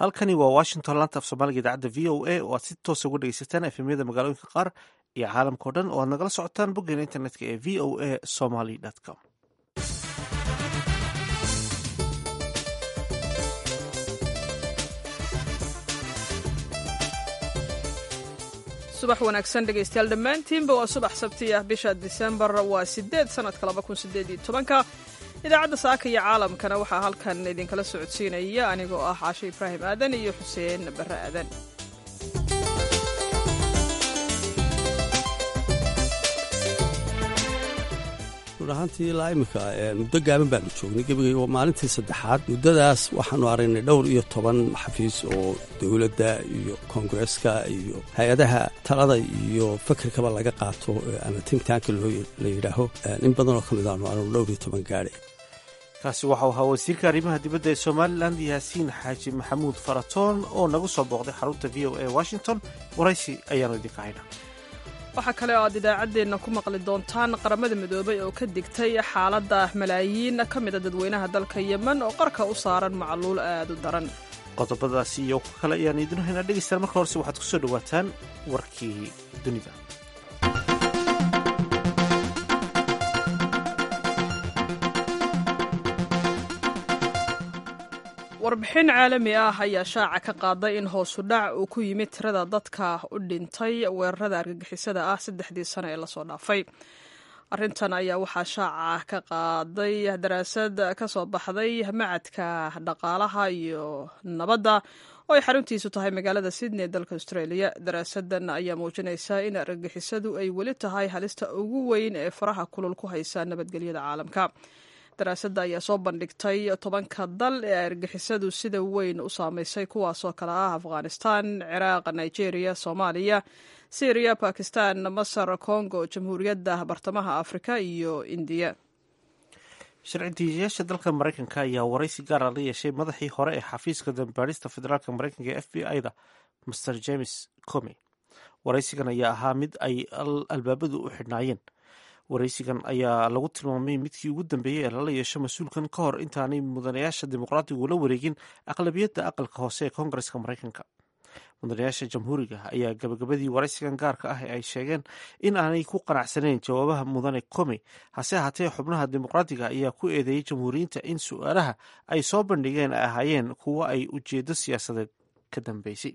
halkani waa washington laanta af soomaaliga idaacadda v o a oo aad si toosa uga dhegeysataan efemyada magaalooyinka qaar iyo caalamka o dhan oo aad nagala socotaan boggeena internetka ee v o a somaly com subax wanaagsan dhegaystayaal dhammaantiinba waa subax sabti ah bisha disembar waa sideed sanadka laba kun sideed iyo tobanka idaacadda saaka iyo caalamkana waxaa halkan idinkala socodsiinaya anigoo ah caashe ibraahim aadan iyo xuseen barre aadan run ahaantii ilaa iminka muddo gaaban baanu joognay gebigay waa maalintii saddexaad muddadaas waxaanu aragnay dhowr iyo toban xafiis oo dowladda iyo koongareeska iyo hay-adaha talada iyo fakerkaba laga qaato ama timtaanka la yidhaaho in badan oo ka mid aanu aragno dhowr iyo toban gaadhay kaasi waxau ahaa wasiirka arrimaha dibadda ee somalilan yaasiin xaaji maxamuud faratoon oo nagu soo booqday xarunta v o a washington waraysi ayaanu idinka haynaa waxaa kale oo aad idaacaddeenna ku maqli doontaan qaramada midoobay oo ka digtay xaaladda malaayiin ka mida dadweynaha dalka yemen oo qarka u saaran macluul aad u daran qodobadaasi iyo ku kale ayaan idinu haynaa dhegeystaan marka horese waxaad ku soo dhowaataan warkii dunida warbixin caalami ah ayaa shaaca ka qaaday in hoosu dhac uu ku yimid tirada dadka u dhintay weerarada argagixisada ah saddexdii sano ee lasoo dhaafay arrintan ayaa waxaa shaaca ka qaaday daraasad ka soo baxday macadka dhaqaalaha iyo nabadda oo ay xaruntiisu tahay magaalada sydney ee dalka australia daraasadan ayaa muujinaysa in argagixisadu ay weli tahay halista ugu weyn ee faraha kulul ku haysa nabadgelyada caalamka daraasadda ayaa soo bandhigtay tobanka dal ee argixisadu sida weyn u saameysay kuwaasoo kale ah afghanistan ciraaq nigeria soomaaliya syriya bakistan masar congo jamhuuriyadda bartamaha afrika iyo indiya sharci diiyayaasha dalka maraykanka ayaa waraysi gaara la yeeshay madaxii hore ee xafiiska dambaarista federaalk maraykanka ee f b i da master james comey waraysigan ayaa ahaa mid ay albaabadu u xidhnaayeen waraysigan ayaa lagu tilmaamay midkii ugu dambeeyey ee lala yeesho mas-uulkan ka hor intaanay mudanayaasha dimuqraatigu la wareegin aqlabiyadda aqalka hoose ee koongareska maraykanka mudanayaasha jamhuuriga ayaa gabagabadii waraysigan gaarka ah ee ay sheegeen in aanay ku qanacsanayn jawaabaha mudane comey hase ahaatee xubnaha dimuqraatiga ayaa ku eedeeyey jamhuuriyiinta in su-aalaha ay soo bandhigeen ay ahaayeen kuwo ay ujeedo siyaasadeed ka dambeysay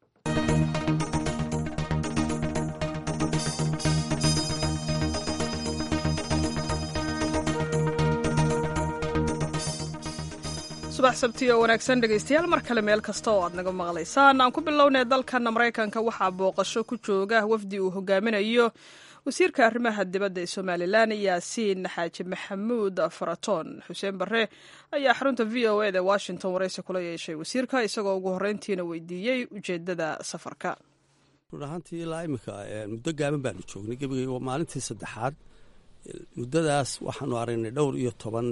subax sabti oo wanaagsan dhegaystayaal mar kale meel kasta oo aad naga maqlaysaan aan ku bilownay dalkan maraykanka waxaa booqasho ku jooga wafdi uu hogaaminayo wasiirka arrimaha dibadda ee somalilan yaasiin xaaji maxamuud faratoon xuseen barre ayaa xarunta v o eda washington waraysi kula yeeshay wasiirka isagoo ugu horreyntiina weydiiyey ujeeddada safarka run ahaantii ilaa iminka muddo gaaban baanu joognay gebigay waa maalintii saddexaad muddadaas waxaanu aragnay dhowr iyo toban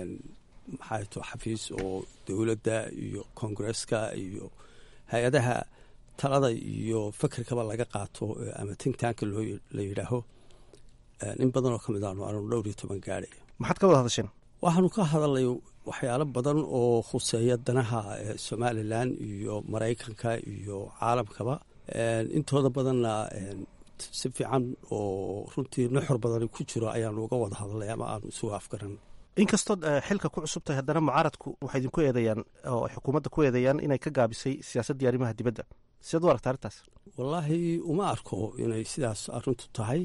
maxaa to xafiis oo dowladda iyo koongareeska iyo hay-adaha talada iyo fakerkaba laga qaato ama timtaanka la yidhaaho in badan oo ka mid aanu aragno dhowr iyo toban gaadhay maxaad ka wada hadasheen waxaanu ka hadalnay waxyaalo badan oo khuseeya danaha somalilan iyo maraykanka iyo caalamkaba intooda badanna si fiican oo runtii nuxur badani ku jiro ayaanu uga wada hadalnay ama aanu isugu afgaran inkastood xilka ku cusub tahay haddana mucaaradku waxay idinku eedeeyaan oo xukuumadda ku eedeeyaan inay ka gaabisay siyaasaddii arrimaha dibadda sidaad u aragta arrintaas wallaahi uma arko inay sidaas arrintu tahay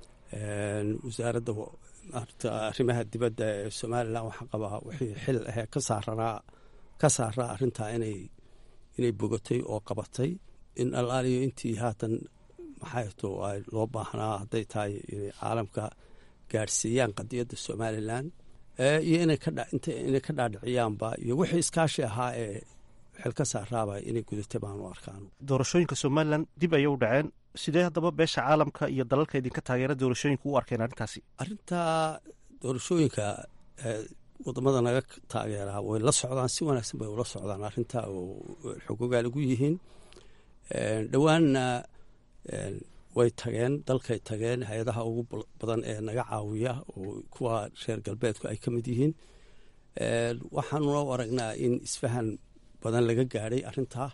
wasaaradda arrimaha dibadda ee somalilan waxaa qabaa wixii xil ahee ka saaranaa ka saaraa arrintaa inay inay bogatay oo qabatay in allaaliyo intii haatan maxayto ay loo baahnaa hadday tahay inay caalamka gaadhsiiyaan qadiyadda somalilan iyo inay ka dhaadhiciyaanba iyo wixii iskaashi ahaa ee xilka saaraaba inay gudatay baanu arkaan doorashooyinka somalilan dib ayay u dhaceen sidee haddaba beesha caalamka iyo dalalka idinka taageera doorashooyinka u arkeen arrintaasi arrintaa doorashooyinka wadamada naga taageeraa way la socdaan si wanaagsan bay ula socdaan arrintaa oo xogogaal ugu yihiin dhowaanna way tageen dalkay tageen hay-adaha ugu badan ee naga caawiya oo kuwa reer galbeedku ay ka mid yihiin waxaanuna u aragnaa in isfahan badan laga gaadhay arrintaa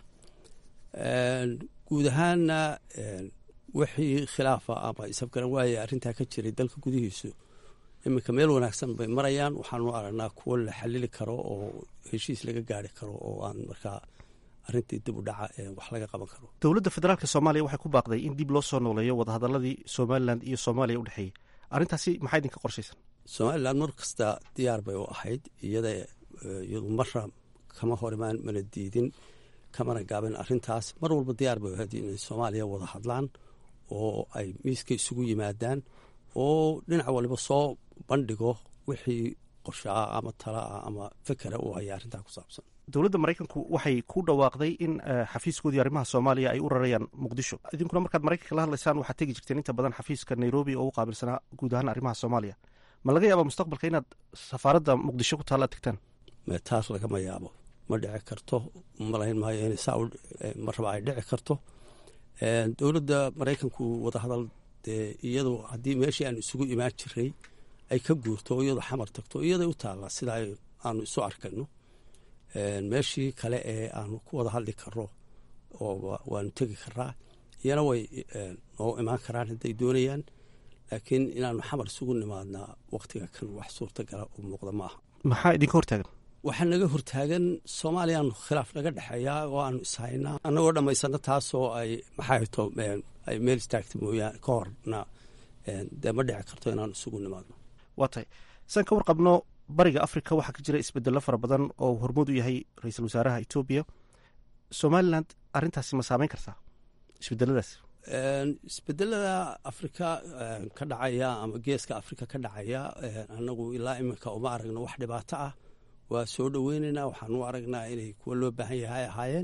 guud ahaanna wixii khilaafa ama isafgaran waaya arrintaa ka jiray dalka gudihiisu iminka meel wanaagsan bay marayaan waxaanu aragnaa kuwo la xalili karo oo heshiis laga gaari karo oo aan markaa arrintii dib u dhaca wax laga qaban karo dowladda federaalk soomaaliya waxay ku baaqday in dib loo soo nooleeyo wadahadaladii somalilan iyo soomaaliya u dhexeeyey arrintaasi maxaa idinka qorshaysan somalilan mar kasta diyaar bay u ahayd iyada iyadu marra kama horimaan mana diidin kamana gaabin arrintaas mar walba diyaar bay u ahayd inay soomaaliya wada hadlaan oo ay miiska isugu yimaadaan oo dhinac waliba soo bandhigo wixii qorshaa ama talaa ama fekera u haya arrintaa ku saabsan dowladda maraykanku waxay ku dhawaaqday in xafiiskoodii arrimaha soomaaliya ay u rarayaan muqdisho idinkuna markaad maraykanka la hadlaysaan waxaad tegi jirteen inta badan xafiiska nairobi oo u qaabilsanaa guud ahaan arrimaha soomaaliya ma laga yaaba mustaqbalka inaad safaaradda muqdisho ku taalla tagtaan taas lagama yaabo ma dhici karto malayn maayo in saa ma raba ay dhici karto dowladda maraykanku wadahadal dee iyadu haddii meeshii aan isugu imaan jiray ay ka guurto oo iyadu xamar tagto iyaday u taallaa sida aanu isu arkayno meeshii kale ee aanu ku wada hadli karo oo waanu tegi karaa iyana way noo imaan karaan hadday doonayaan laakiin inaanu xamar isugu nimaadnaa waktiga kan wax suurtagala u muuqda ma aha maxaa idinka hortaagan waxaa naga hortaagan soomaaliyaanu khilaaf naga dhexeeyaa oo aanu ishaynaa annagoo dhammaysano taasoo ay maxaato ay meel istaagta mooyaan ka horna dee ma dhici karto inaanu isugu nimaadno waa tahay saan ka warqabno bariga africa waxaa ka jira isbedelo fara badan oo hormood u yahay ra-iisul wasaaraha etoobiya somalilan arrintaasi ma saameyn kartaa isbedeladaas isbedelada afrika ka dhacaya ama geeska afrika ka dhacaya annagu ilaa iminka uma aragno wax dhibaato ah waa soo dhoweyneynaa waxaan u aragnaa inay kuwa loo baahan yahay ahaayeen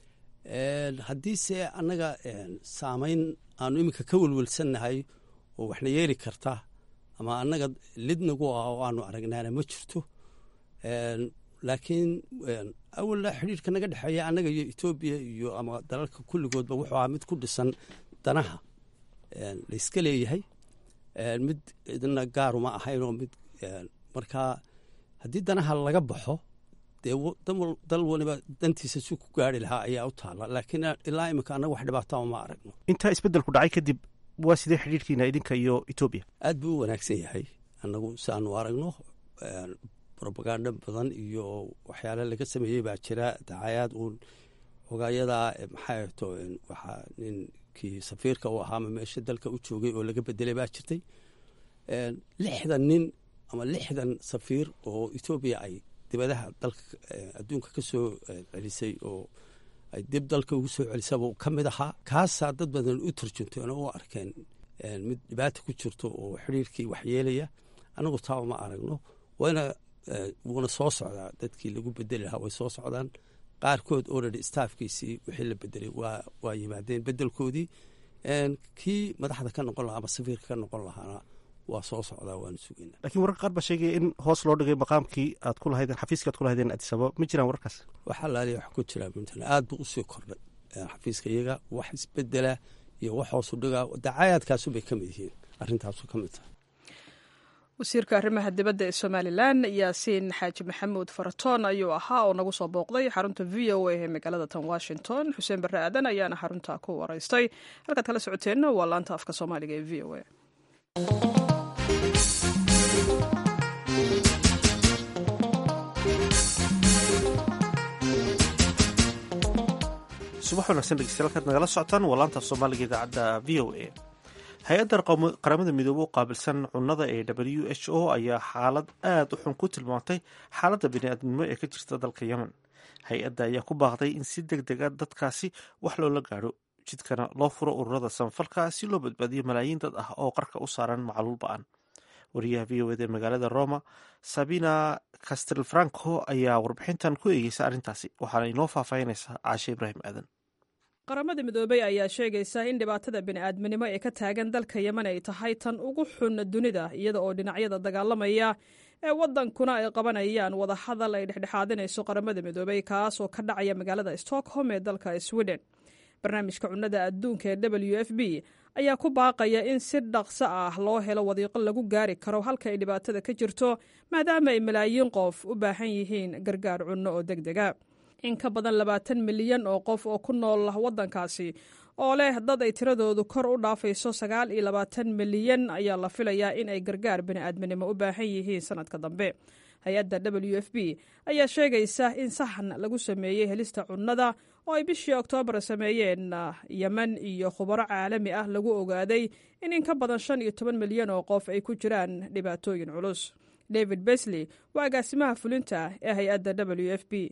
haddiise annaga saameyn aanu iminka ka welwelsannahay oo waxna yeeli karta ama annaga lidnagu ah oo aanu aragnaana ma jirto laakiin awalla xidhiirka naga dhexeeya annaga iyo etoobiya iyo ama dalalka kulligoodba wuxuu ahaa mid ku dhisan danaha layska leeyahay mid idna gaaruma ahayn oo mid markaa haddii danaha laga baxo dee dal waliba dantiisa si ku gaari lahaa ayaa u taalla laakiin ilaa iminka annaga wax dhibaatama ma aragno intaa isbeddelku dhacay kadib waa sidee xidhiirkiina idinka iyo etoobiya aad buu u wanaagsan yahay annagu si aanu aragno robaganda badan iyo waxyaale laga sameeyey baa jira dacayaad uun ogayadaa maxaa to waxaa ninkii safiirka u ahaama meesha dalka u joogay oo laga bedelay baa jirtay lixdan nin ama lixdan safiir oo etoobiya ay dibadaha dalka adduunka ka soo celisay oo ay dib dalka ugu soo celisaba ka mid ahaa kaasaa dad badan u turjunteen oo u arkeen mid dhibaata ku jirto oo xidhiirkii waxyeelaya annagu taa uma aragno wayna wuuna soo socdaa dadkii lagu bedeli lahaa way soo socdaan qaarkood oredy staafkiisii wixii la bedelay waa yimaadeen bedelkoodii kii madaxda ka noqon lahaa ama safiirka ka noqon lahaana waa soo socdaa waanu sugayna lakiin wararka qaar baa sheegaya in hoos loo dhigay maqaamkii aad ku lahaydeen xafiiska ad ku lahaydeen adisababa ma jiraan wararkaas waxaa laaliya wax ku jiraa puntland aad buu usii kordhay xafiiska iyaga wax isbedela iyo wax hoosu dhigaa dacayaadkaasu bay ka mid yihiin arrintaasu ka mid tahay wasiirka arrimaha dibadda ee somalilan yaasiin xaaji maxamuud faratoon ayuu ahaa oo nagu soo booqday xarunta v o a ee magaalada tan washington xuseen barre aadan ayaana xarunta ku waraystay halkaad kala socoteenna waa laanta afka soomaaliga ee v o a subax wanaagsan dhegeystayaal halkaad nagala socotaan waa laanta af soomaaliga idaacadda v o a hay-adda qaramada midoobe u qaabilsan cunnada ee w h o ayaa xaalad aada u xun ku tilmaantay xaaladda bini-aadnimo ee ka jirta dalka yemen hay-adda ayaa ku baaqday in si deg dega dadkaasi wax loola gaadho jidkana loo furo ururada samafalka si loo badbaadiyo malaayiin dad ah oo qarka u saaran macluul ba-an wariyaha v o ed ee magaalada roma sabina castelfranco ayaa warbixintan ku eegeysa arrintaasi waxaana inoo faahfaahinaysaa caashe ibraahim aadan qaramada midoobey ayaa sheegaysa in dhibaatada bini'aadminimo ee ka taagan dalka yemen ay tahay tan ugu xun dunida iyada oo dhinacyada dagaalamaya ee waddankuna ay qabanayaan wadahadal ay dhexdhexaadinayso qaramada midoobey kaas oo ka dhacaya magaalada stockholm ee dalka sweden barnaamijka cunnada adduunka ee w f b ayaa ku baaqaya in si dhaqso ah loo helo wadiiqo lagu gaari karo halka ay dhibaatada ka jirto maadaama ay malaayiin qof u baahan yihiin gargaar cunno oo deg dega in ka badan labaatan milyan oo qof oo ku nool waddankaasi oo leh dad ay tiradoodu kor u dhaafayso sagaal iyo labaatan milyan ayaa la filayaa in ay gargaar bini'aadminimo u baahan yihiin sanadka dambe hay-adda w f b ayaa sheegaysa in sahan lagu sameeyey helista cunnada oo ay bishii oktoobar sameeyeen yemen iyo khubaro caalami ah lagu ogaaday in in ka badan shan iyo toban milyan oo qof ay ku jiraan dhibaatooyin culus david besley waa agaasimaha fulinta ee hay-adda w f b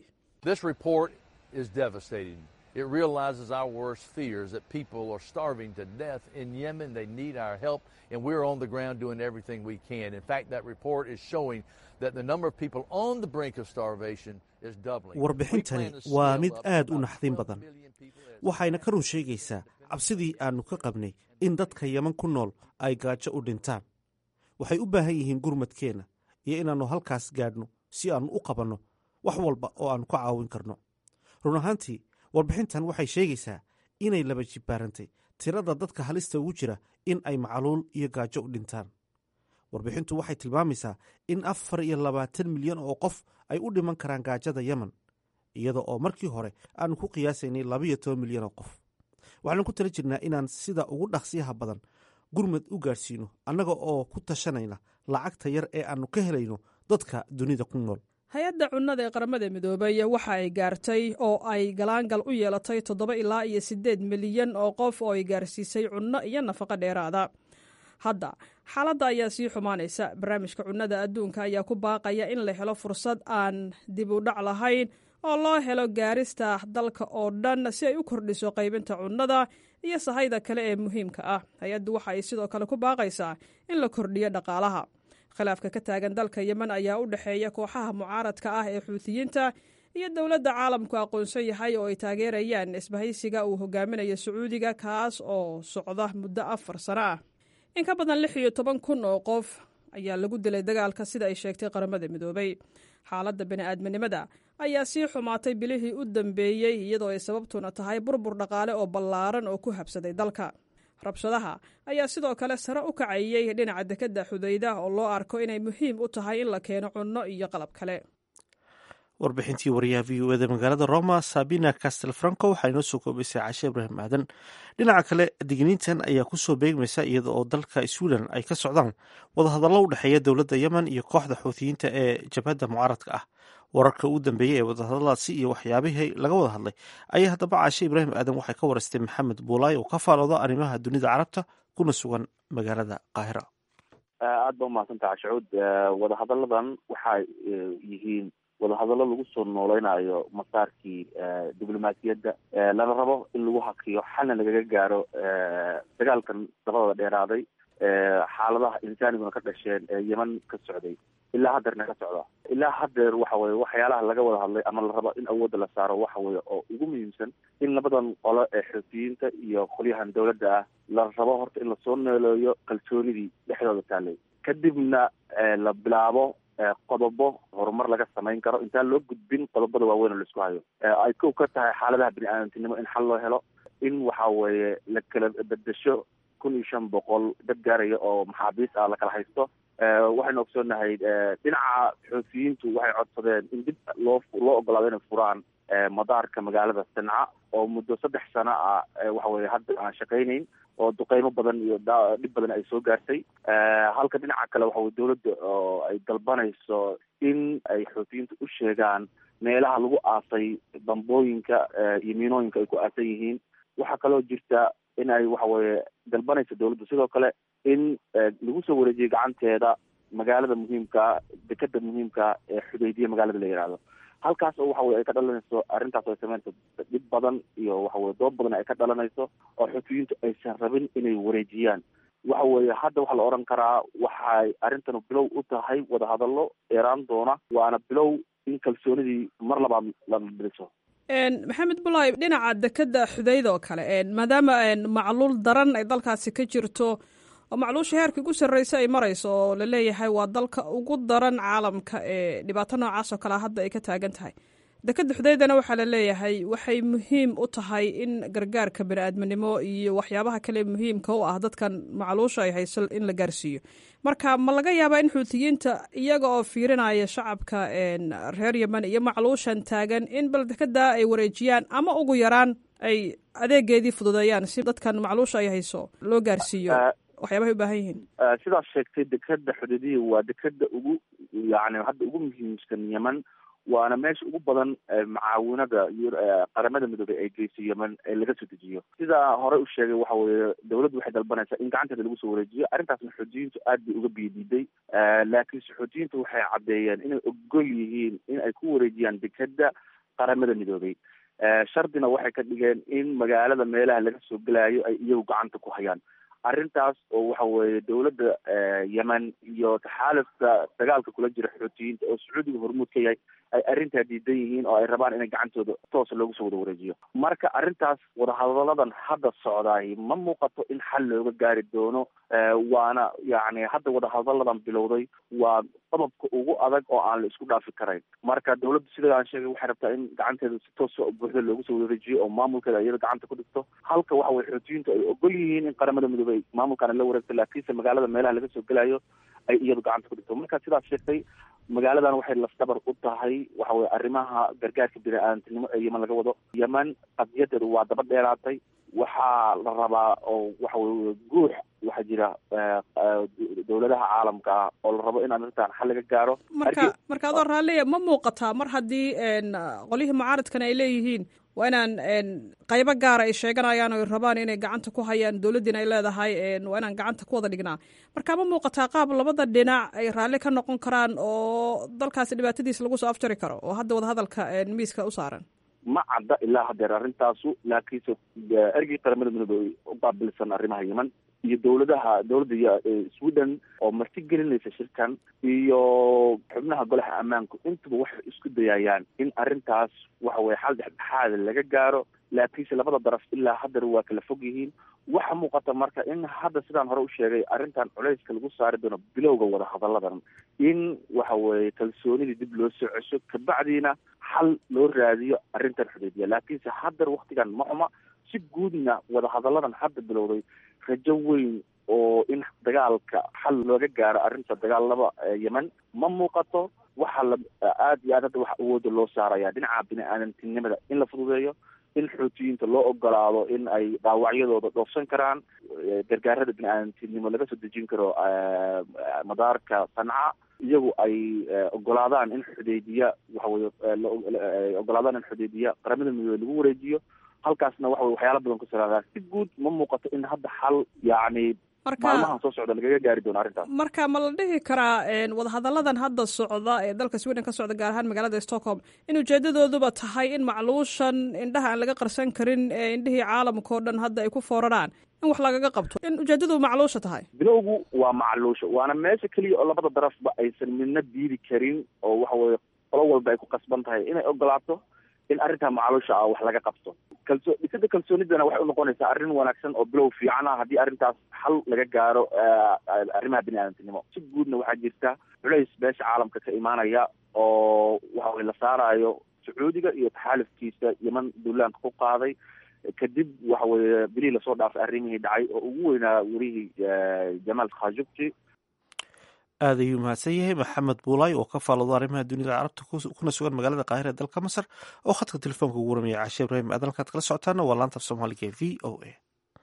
It realizes our worst fears that people are starving to death in Yemen. They need our help, and we're on the ground doing everything we can. In fact, that report is showing that the number of people on the brink of starvation is doubling. warbixintani waa mid aad u naxdin badan waxayna ka run sheegaysaa cabsidii aannu ka qabnay in dadka yeman ku nool ay gaajo u dhintaan waxay u baahan yihiin gurmadkeenna iyo inaannu halkaas gaadhno si aannu u qabanno wax walba oo aannu ka caawin karno run ahaantii warbixintan waxay sheegaysaa inay laba jibbaarantay tirada dadka halista ugu jira in ay macluul iyo gaajo u dhintaan warbixintu waxay tilmaamaysaa in afar iyo labaatan milyan oo qof ay u dhiman karaan gaajada yemen iyada oo markii hore aannu ku qiyaasaynay labaiyo toban milyan oo qof waxaanu ku tala jirnaa inaan sida ugu dhaqsiyaha badan gurmad u gaadhsiino annaga oo ku tashanayna lacagta yar ee aannu ka helayno dadka dunida ku nool hay-adda cunnada ee qaramada midoobay waxa ay gaartay oo ay galaangal u yeelatay toddoba ilaa iyo siddeed milyan oo qof oo ay gaarsiisay cunno iyo nafaqo dheeraada hadda xaaladda ayaa sii xumaanaysa barnaamijka cunnada adduunka ayaa ku baaqaya in la helo fursad aan dib u dhac lahayn oo loo helo gaarista dalka oo dhan si ay u kordhiso qaybinta cunnada iyo sahayda kale ee muhiimka ah hay-addu waxa ay sidoo kale ku baaqaysaa in la kordhiyo dhaqaalaha khilaafka ka taagan dalka yemen ayaa u dhexeeya kooxaha mucaaradka ah ee xuutiyiinta iyo dowladda caalamku aqoonsan yahay oo ay taageerayaan isbahaysiga uu hogaaminayo sacuudiga kaas oo socda muddo afar sano ah in ka badan lix iyo toban kun oo qof ayaa lagu dilay dagaalka sida ay sheegtay qaramada midoobay xaaladda bini'aadminimada ayaa sii xumaatay bilihii u dambeeyey iyadoo ay sababtuna tahay burbur dhaqaale oo ballaaran oo ku habsaday dalka rabshadaha ayaa sidoo kale sare u kacayey dhinaca dekedda xudayda oo loo arko inay muhiim u tahay in la keeno cunno iyo qalab kale warbixintii wariyaha v u eda magaalada roma sabina castel franco waxaa inoo soo koobaysay cashe ibraahim aadan dhinaca kale digniintan ayaa kusoo beegmaysa iyada oo dalka sweden ay ka socdaan wadahadallo u dhexeeya dowladda yemen iyo kooxda xuutiyiinta ee jabhadda mucaaradka ah wararka ugu dambeeyey ee wadahadalladaasi iyo waxyaabihii laga wada hadlay ayaa haddaba cashe ibraahim aadan waxay ka waraystay maxamed buulaay oo ka faalooda arrimaha dunida carabta kuna sugan magaalada qaahira aada ba umahadsantaha cashuud wadahadalladan waxay yihiin wadahadallo lagu soo nooleynayo masaarkii diblomaasiyadda lana rabo in lagu hakiyo xalna lagaga gaaro dagaalkan dabadada dheeraaday xaaladaha insaaniguna ka dhasheen ee yeman ka socday ilaa haddeerna ka socda ilaa haddeer waxa weye waxyaalaha laga wada hadlay ama la rabo in awoodda la saaro waxa weye oo ugu muhiimsan in labadan qolo ee xuutiyiinta iyo qolyahan dowladda ah la rabo horta in lasoo neeleeyo kalsoonidii dhexdooda taalay kadibna la bilaabo qodobo horumar laga samayn karo intaan loo gudbin qodobada waaweyn oo laisku hayo ay kow ka tahay xaaladaha bini-aadantinimo in xal loo helo in waxa weeye la kala bedesho kun iyo shan boqol dad gaaraya oo maxaabiis ah lakala haysto waxaynu ogsoonahay dhinaca xuutiyiintu waxay codsadeen in dib loo loo ogolaado inay furaan madaarka magaalada sanca oo muddo saddex sano ah waxa weye hadda aan shaqaynayn oo duqeymo badan iyo dhib badan ay soo gaartay halka dhinaca kale waxa weye dowladda oo ay dalbanayso in ay xuutiyiinta u sheegaan meelaha lagu aasay bambooyinka iyo miinooyinka ay ku aasan yihiin waxaa kaloo jirta in ay waxa weye dalbanayso dowladda sidoo kale in lagu soo wareejiyo gacanteeda magaalada muhiimka dekeda muhiimka ee xudaydiya magaalada la yihahdo halkaas oo waxa weye ay ka dhalanayso arrintaas oo ay sameynayso dhib badan iyo waxa weye doob badan ay ka dhalanayso oo xuutiyiintu aysan rabin inay wareejiyaan waxa weeye hadda waxaa la odhan karaa waxay arrintanu bilow u tahay wadahadallo dheeraan doona waana bilow in kalsoonidii mar labaad la dhiso maxamed bulaay dhinaca dekeda xudayd oo kale maadaama macluul daran ay dalkaasi ka jirto oo macluusha heerka ugu sarreysa ay marayso oo laleeyahay waa dalka ugu daran caalamka ee dhibaato noocaas oo kale hadda ay ka taagan tahay dekeda xudeydana waxaa la leeyahay waxay muhiim u tahay in gargaarka bani-aadminimo iyo waxyaabaha kale muhiimka u ah dadkan macluusha ay hayso in la gaarsiiyo marka ma laga yaabaa in xuutiyiinta iyaga oo fiirinaya shacabka reer yemen iyo macluushan taagan in bal dekeda ay wareejiyaan ama ugu yaraan ay adeegeedii fududeeyaan si dadkan macluusha ay hayso loo gaarsiiyo waxyaabahay u baahan yihiin sidaas sheegtay dekeda xuduudiya waa dekeda ugu yani hadda ugu muhiimsan yemen waana meesha ugu badan macaawinada iyo qaramada midoobey ay geyso yemen ee laga soo dejiyo sidaa horey u sheegay waxa weeye dawladdu waxay dalbanaysaa in gacanteeda lagu soo wareejiyo arrintaasna xuutiyiintu aad bay uga biidiiday laakiinse xuutiyiintu waxay caddeeyeen inay ogol yihiin in ay ku wareejiyaan dekeda qaramada midoobey shardina waxay ka dhigeen in magaalada meelaha laga soo gelaayo ay iyagu gacanta ku hayaan arrintaas oo waxa weeye dawladda yemen iyo taxaalufka dagaalka kula jira xuutiyiinta oo sacuudiga hormuud ka yahay ay arrintaa diidan yihiin oo ay rabaan inay gacantooda toosa loogu soo wada wareejiyo marka arrintaas wadahadaladan hadda socdaay ma muuqato in xal looga gaari doono waana yacni hadda wadahadaladan bilowday waa qodobka ugu adag oo aan la isku dhaafi karayn marka dawladdu sida aan sheegay waxay rabtaa in gacanteeda si toosa buuxda loogu soo wareejiyo oo maamulkeeda iyada gacanta ku dhigto halka waxa weye xuutiyiintu ay ogol yihiin in qaramada midoobey maamulkaana la wareegto laakiinse magaalada meelaha laga soo gelayo ay iyadu gacanta ku dhigto marka sidaas sheegtay magaaladan waxay lafdabar u tahay waxa weye arrimaha gargaarka bini-aadantinimo ee yemen laga wado yemen qadiyadeedu waa daba dheeraatay waxaa la rabaa oo waxa weye guux waxaa jira dawladaha caalamka ah oo la rabo in arrintan xal laga gaaro marka marka adoo raalliya ma muuqataa mar haddii qolyihii mucaaradkana ay leeyihiin waa inaan qaybo gaara ay sheeganayaan o rabaan inay gacanta ku hayaan dowladdiina ay leedahay waa inaan gacanta ku wada dhignaa marka ma muuqataa qaab labada dhinac ay raalli ka noqon karaan oo dalkaasi dhibaatadiisa lagu soo afjari karo oo hadda wadahadalka miiska u saaran ma cadda ilaa hadeer arrintaasu laakiinse ergii qaramada midoobey u qaabilsan arrimaha yemen iyo dawladaha dawladda sweden oo marti gelinaysa shirkan iyo xubnaha golaha ammaanku intuba waxay isku dayayaan in arrintaas waxa weye xal dhexdhexaada laga gaaro laakiinse labada daraf ilaa hadeer waa kala fog yihiin waxa muuqata marka in hadda sidaan hore u sheegay arrintan culeyska lagu saari doono bilowga wadahadalladan in waxa weye kalsoonidii dib loo soo cesho kabacdiina xal loo raadiyo arrintan xuduudiya laakiinse hadeer waktigan ma xuma si guudna wadahadalladan hadda bilowday rajo weyn oo in dagaalka xal looga gaaro arrinta dagaalada yemen ma muuqato waxaa la aada iyo aad hadda waxa awooda loo saaraya dhinaca bini-aadantinimada in la fududeeyo in xuutiyiinta loo ogolaado in ay dhaawacyadooda dhoofsan karaan gargaarada bini-aadantinimo laga soo dejin karo madaarka sanca iyagu ay ogolaadaan in xudeydiya waxaweye ogolaadaan in xudeydiya qaramada midoobe lagu wareejiyo halkaasna waxa wey waxyaala badan ku salaadaan si guud ma muuqato in hadda xal yacni maalmahan soo socda lagaga gaari doono arrintaas marka ma la dhihi karaa wadahadalladan hadda socda ee dalka sweden ka socda gaar ahaan magaalada stockholm in ujeedadooduba tahay in macluushan indhaha aan laga qarsan karin ee indhihii caalamka oo dhan hadda ay ku fooraraan in wax lagaga qabto in ujeedadu macluusha tahay bilowgu waa macluusha waana meesha keliya oo labada darafba aysan midna diidi karin oo waxa weye qolo walba ay ku qasban tahay inay ogolaato in arrintaa macluusha ah wax laga qabto kalso dhisada kalsoonidana waxay unoqonaysaa arrin wanaagsan oo bilow fiican ah haddii arrintaas xal laga gaaro arrimaha bini-aadantinimo si guudna waxaa jirta culays beesha caalamka ka imaanaya oo waxa weye la saarayo sacuudiga iyo taxaalufkiisa yeman duulaanka ku qaaday kadib waxa weye bilihii lasoo dhaafay arrimihii dhacay oo ugu weynaa werihii jamaal khashugji aad ayuu mahadsan yahay maxamed buulay oo ka faaloodo arrimaha dunida carabta kuna sugan magaalada qaahira ee dalka masar oo khadka telefoonka ugu waramaya cashe ibraahim aadan halkaad kala socotaana waa laanta af soomaaliga ee v o a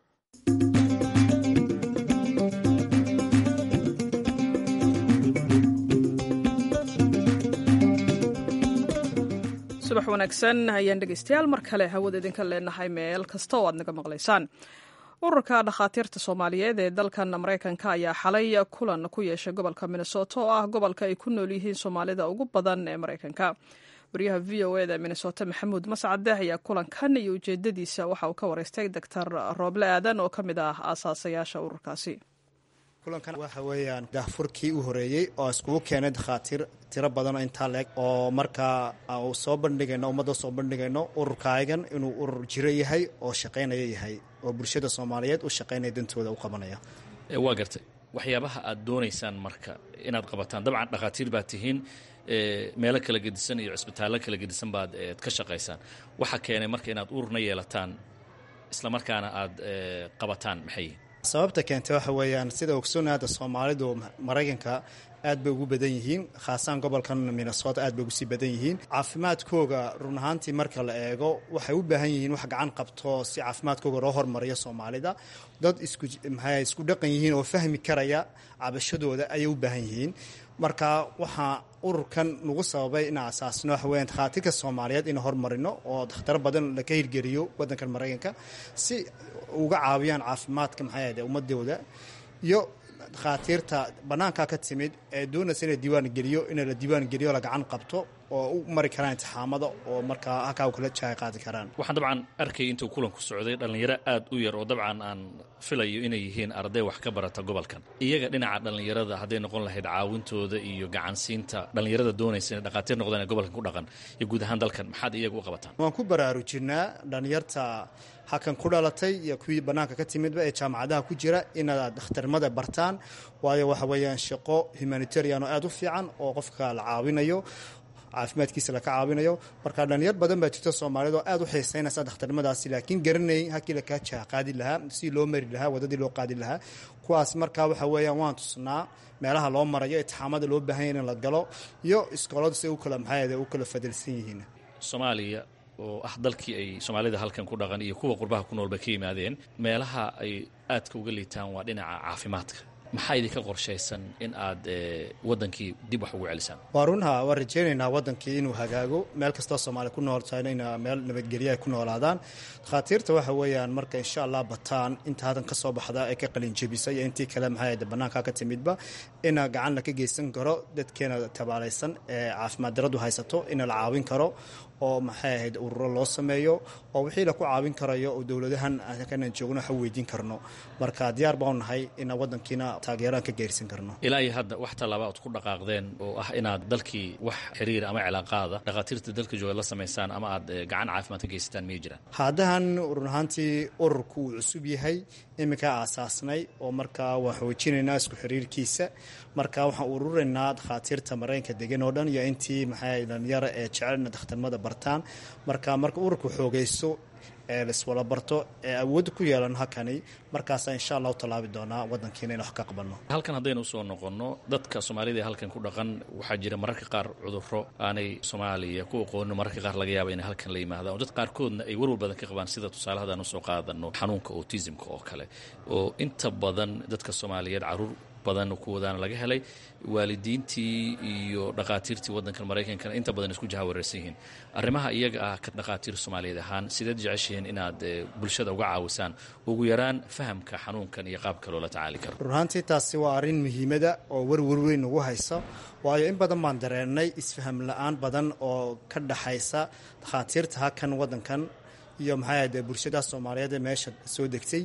subax wanaagsan ayaan dhegeystayaal mar kale hawada idinka leenahay meel kasta oo aad naga maqlaysaan ururka dhakhaatiirta soomaaliyeed ee dalkan maraykanka ayaa xalay kulan ku yeeshay gobolka minnesota oo ah gobolka ay ku nool yihiin soomaalida ugu badan ee maraykanka wariyaha v o eda minnesota maxamuud mascade ayaa kulankan iyo ujeedadiisa waxa uu ka wareystay doctor rooble aadan oo ka mid ah aasaasayaasha ururkaasi kulankan waxa weeyaan daahfurkii u horeeyey oo iskugu keenay dakhaatiir tiro badan oo intaa leeg oo markaa u soo bandhigayno ummadda soo bandhigayno ururkaagan inuu urur jiro yahay oo shaqaynaya yahay oo bulshada soomaaliyeed u shaqaynaya dantooda u qabanaya waa gartay waxyaabaha aad doonaysaan marka inaad qabataan dabcan dhakhaatiir baad tihiin meelo kala gedisan iyo cisbitaallo kala gedisan baad ka shaqaysaan waxa keenay marka inaad ururna yeelataan isla markaana aad qabataan maxay sababta keentay waxa weeyaan sida ogsoona hadda soomaalidu maraykanka aad bay ugu badan yihiin khaasaan gobolkan minnesota aad bay ugu sii badan yihiin caafimaadkooga run ahaantii marka la eego waxay u baahan yihiin wax gacan qabto si caafimaadkooga loo hormariyo soomaalida dad isku maxay isku dhaqan yihiin oo fahmi karaya cabashadooda ayay u baahan yihiin marka waxaa ururkan nagu sababay inaan asaasno waxa weeyaan dhakhaatiirka soomaaliyeed inaan hormarino oo dakhtaro badan laka hirgeliyo waddankan maraykanka si uga caawiyaan caafimaadka maxay ahde ummadooda iyo dhakhaatiirta bannaankaa ka timid ee doonaysa ina diiwaan geliyo ina la diiwaan geliyo la gacan qabto oo u mari karaan intixaamada oo markaa halkaa kula jaay qaadi karaan waxaan dabcan arkayay intuu kulanku socday dhallinyaro aad u yar oo dabcan aan filayo inay yihiin arday wax ka barata gobolkan iyaga dhinaca dhallinyarada hadday noqon lahayd caawintooda iyo gacansiinta dhallinyarada doonaysa inay dhakhaatiir noqdaan ee gobolkan ku dhaqan iyo guud ahaan dalkan maxaad iyaga u qabataan waan ku baraarujinaa dhallinyarta halkan ku dhalatay iyo kuwii bannaanka ka timidba ee jaamacadaha ku jira inaad dhakhtarnimada bartaan waayo waxa weeyaan shaqo humanitarian oo aad u fiican oo qofka la caawinayo caafimaadkiisa laka caawinayo marka dhalinyar badan baa jirta soomaaliyed oo aad u xiiseynaysa dhakhtarnimadaasi laakiin garanayn halkii lakaa jaaqaadi lahaa si loo mari lahaa wadadii loo qaadi lahaa kuwaas markaa waxa weeyaan waan tusnaa meelaha loo marayo itixaamada loo baahanya in la galo iyo iskooladu si u kala maxaayade u kala fadilsan yihiin soomaaliya oo ah dalkii ay soomaalida halkan ku dhaqan iyo kuwa qurbaha ku noolba ka yimaadeen meelaha ay aadka uga liitaan waa dhinaca caafimaadka maxaa idinka qorshaysan in aad wadankii dib wax ugu celisaan waa runha waan rajaynaynaa wadankii inuu hagaago meel kastoo soomaaliya ku nool tahayna in meel nabadgelyo ay ku noolaadaan dhakhaatiirta waxa weeyaan marka insha allah bataan inta hadan ka soo baxda ee ka qalinjebisa iyo intii kale maxay bannaanka ka timidba ina gacan la ka geysan karo dadkeena tabaalaysan ee caafimaad daradu haysato ina la caawin karo oo maxay ahayd ururo loo sameeyo oo wixii laku caawin karayo oo dowladahan kanan joogno waxa weydiin karno marka diyaar baan nahay inaan wadankiina taageeraan ka geersan karno ilaa iyo hadda wax tallaaba aad ku dhaqaaqdeen oo ah inaad dalkii wax xiriir ama cilaaqaada dhakhaatiirta dalka jooga la samaysaan ama aad gacan caafimaad ka geysataan miyay jiraan haddahan run ahaantii ururku uu cusub yahay iminkaa aasaasnay oo markaa waan xoojinaynaa isku xiriirkiisa marka waxaan ururaynaa dhakhaatiirta maraykanka degan oo dhan iyo intii maxay dhalinyara ee jecelna dakhtarnimada bartaan marka marka ururku xoogaysto ee laiswala barto ee awood ku yeelan halkani markaasaa insha allah u tallaabi doonaa wadankiina in wax ka qabanno halkan haddaynu usoo noqonno dadka soomaalida ee halkan ku dhaqan waxaa jira mararka qaar cudurro aanay soomaaliya ku aqoonin mararka qaar laga yaaba inay halkan la yimaadaan oo dad qaarkoodna ay warwar badan ka qabaan sida tusaale haddaan usoo qaadano xanuunka autismka oo kale oo inta badan dadka soomaaliyeed caruur badan kuwadaana laga helay waalidiintii iyo dhakhaatiirtii waddankan maraykankana inta badan isku jahawareersan yihiin arrimaha iyaga ah ka dhakhaatiir soomaaliyeed ahaan sideed jeceshihiin inaad bulshada uga caawisaan ugu yaraan fahamka xanuunkan iyo qaabka loola tacaali karo runaantii taasi waa arrin muhiimada oo warwar weyn ugu haysa waayo in badan baan dareennay isfaham la-aan badan oo ka dhaxaysa dhakhaatiirta halkan waddankan iyo maxay ahde bulshada soomaaliyeed ee meesha soo degtay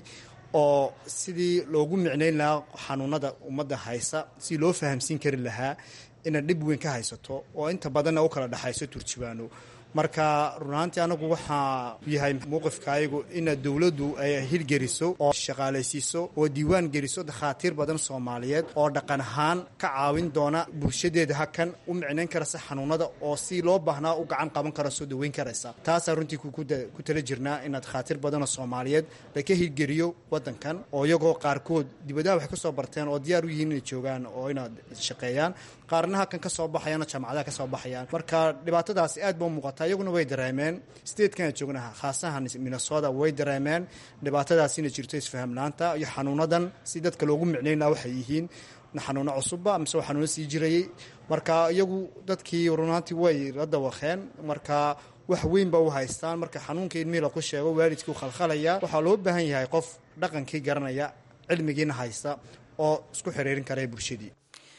oo sidii loogu micnayn lahaa xanuunada ummadda haysa si loo fahamsiin kari lahaa ina dhib weyn ka haysato oo inta badanna u kala dhexayso turjubaano marka runaantii anagu waxaa yahay mowqifka ayagu ina dowladdu ay hirgeliso oo shaqaalaysiiso oo diiwaan geliso dakhaatiir badan soomaaliyeed oo dhaqan ahaan ka caawin doona bulshadeeda hakan u micnayn karaysa xanuunada oo si loo baahnaa u gacan qaban kara soo daweyn karaysa taasaa runtii ku tala jirnaa ina dakhaatiir badanoo soomaaliyeed laka hirgeliyo wadankan oo iyagoo qaarkood dibadaha waxay ka soo barteen oo diyaar u yihiin inay joogaan oo inaad shaqeeyaan qaarna halkan ka soo baxayaan oo jaamacadaha ka soo baxayaan marka dhibaatadaasi aad ba u muuqata iyaguna way dareemeen statekan joognaha khaasahan minnesota way dareemeen dhibaatadaasina jirto isfahamlaanta iyo xanuunadan si dadka loogu micnayn laha waxay yihiin xanuuno cusubba mise waa xanuuno sii jirayay marka iyagu dadkii runaantii way la dawaqeen marka wax weyn ba u haystaan marka xanuunka ilmihii laku sheego waalidkii u khalkhalaya waxaa loo baahan yahay qof dhaqankii garanaya cilmigiina haysta oo isku xiriirin kara bulshadii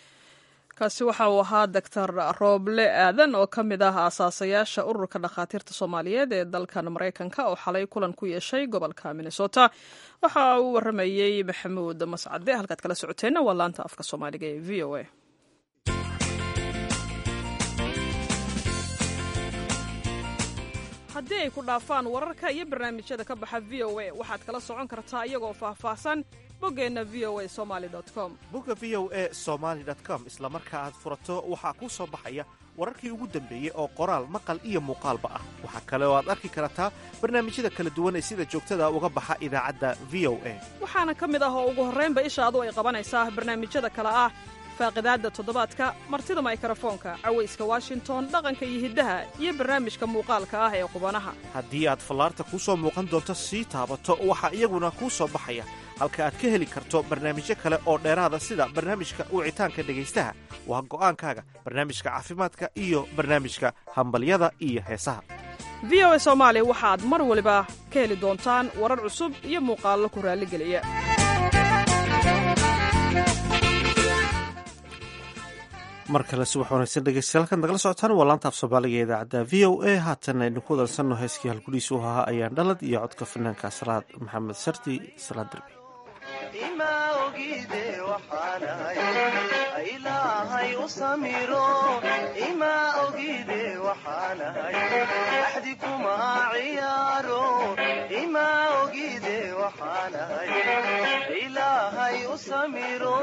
kaasi waxa uu ahaa doctor rooble aadan oo ka mid ah aasaasayaasha ururka dhakhaatiirta soomaaliyeed ee dalkan maraykanka oo xalay kulan ku yeeshay gobolka minnesota waxa uu waramayey maxamuud mascade halkaad kala socoteenna waa laanta afka soomaaliga ee v o a haddii ay ku dhaafaan wararka iyo barnaamijyada ka baxa v o a waxaad kala socon kartaa iyagoo faahfaahsan boggeenna v o a somali com bogga v o a somaali com isla marka aad furato waxaa kuu soo baxaya wararkii ugu dambeeyey oo qoraal maqal iyo muuqaalba ah waxaa kale oo aad arki kartaa barnaamijyada kala duwan ee sida joogtada uga baxa idaacadda v o a waxaana ka mid ah oo ugu horraynba ishaadu ay qabanaysaa barnaamijyada kale ah faaqidaadda toddobaadka martida maykrofoonka cawayska washington dhaqanka iyo hiddaha iyo barnaamijka muuqaalka ah ee qubanaha haddii aad fallaarta kuu soo muuqan doonto sii taabato waxaa iyaguna kuu soo baxaya halka aad ka heli karto barnaamijyo kale oo dheeraada sida barnaamijka wicitaanka dhegaystaha waa go'aankaaga barnaamijka caafimaadka iyo barnaamijka hambalyada iyo heesaha v o a soomaali waxaad mar waliba ka heli doontaan warar cusub iyo muuqaallo ku raalligeliya mar kale subax wanaagsan dhegeystayaal halkan nagala socotaan waa laanta af soomaaliga ee idaacadda v o a haatan aynu ku wadansanno heeskii halgudhiisa u ahaa ayaan dhalad iyo codka fanaanka salaad maxamed sardi salaad derbi ima ogide waxaanahay ilaahay u samiro ima ogide waxaanahay axdi kuma ciyaaro ima ogide waxaanahay ilaahay u samiro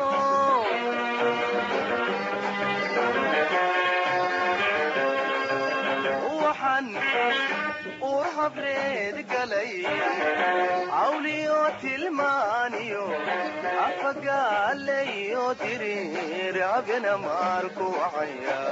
waxaan uur habreed galay cawliyo tilmaaniyo afagaalayo diriir abena maarku wacaya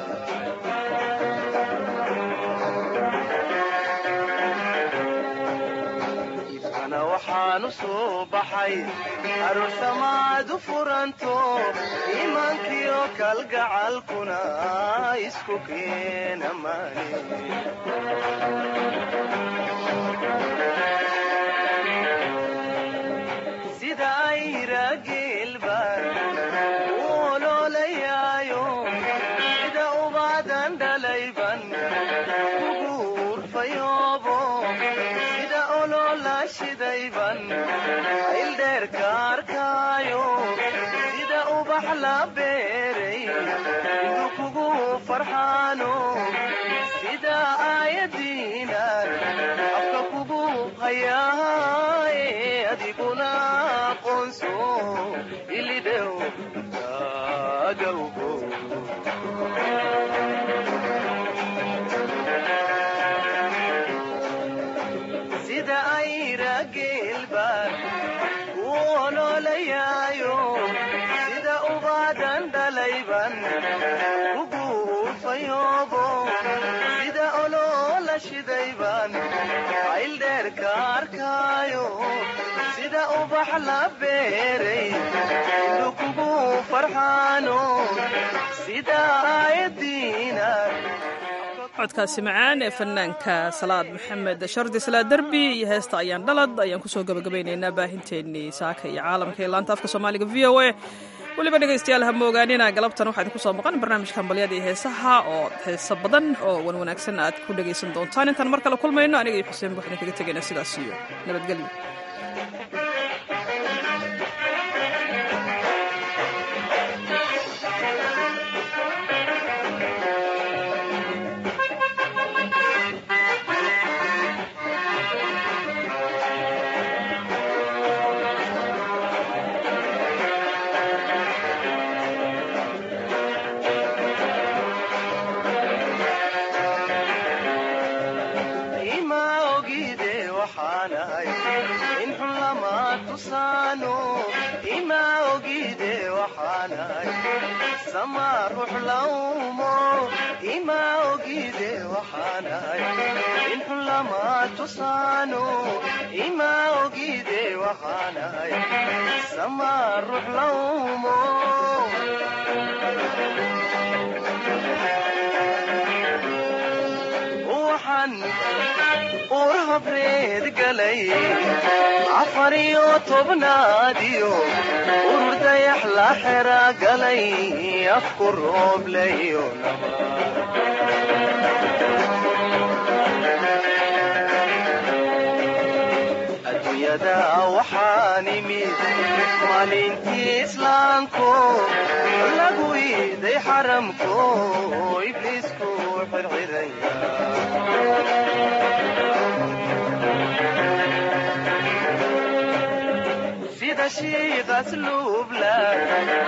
ifkana waxaanu soo baxay aroosamaad u furanto iimaankiyo kalgacalkuna isku keena maani sida ayra geelbaan u oloolayaayo sida ubaadan dhalayban ugu urfayoobo sida oloola shidayban ayldheerka arkaayo sida ubax la beeray intu kugu farxaano sida aayadiinan afka kugu hayaaye adiguna aqoonso ilidhew taagawgo sida ayra geelbaan u oloolayaayo sida ubaadan dhalayban ugu urfayoobo sida oloola shidayban ayldheerka arkaayo sida ubax la beeray indu kugu farxaano sida aayadiina codkaasi macaan ee fanaanka salaad maxamed shardi salaad derbi iyo heesta ayaan dhalad ayaan kusoo gabagabaynaynaa baahinteennii saaka iyo caalamka ee laanta afka soomaaliga v o a weliba dhegaystayaal ha moogaanina galabtan waxaa idinku soo maqan barnaamijka hambalyada iyo heesaha oo heeso badan oo wan wanaagsan aad ku dhegaysan doontaan intaan mar kale kulmayno aniga iyo xuseen waxaan kaga tegaynaa sidaas iyo nabadgelyo ima ogide waxaanahay in xun lama tusaano ima ogide waxaanahay sama ruux lawmo ima ogide waxaanahay in xun lama tusaano ima ogide waxaanahay sama ruux lawmo waxaan uur habreed galay afar iyo tobnaadiyo urur dayax la xera galay afku rooblayo adduunyada waxaan imid maalintii islaamko lagu iiday xaramko ibliisku xirxiraya shiiq asluubla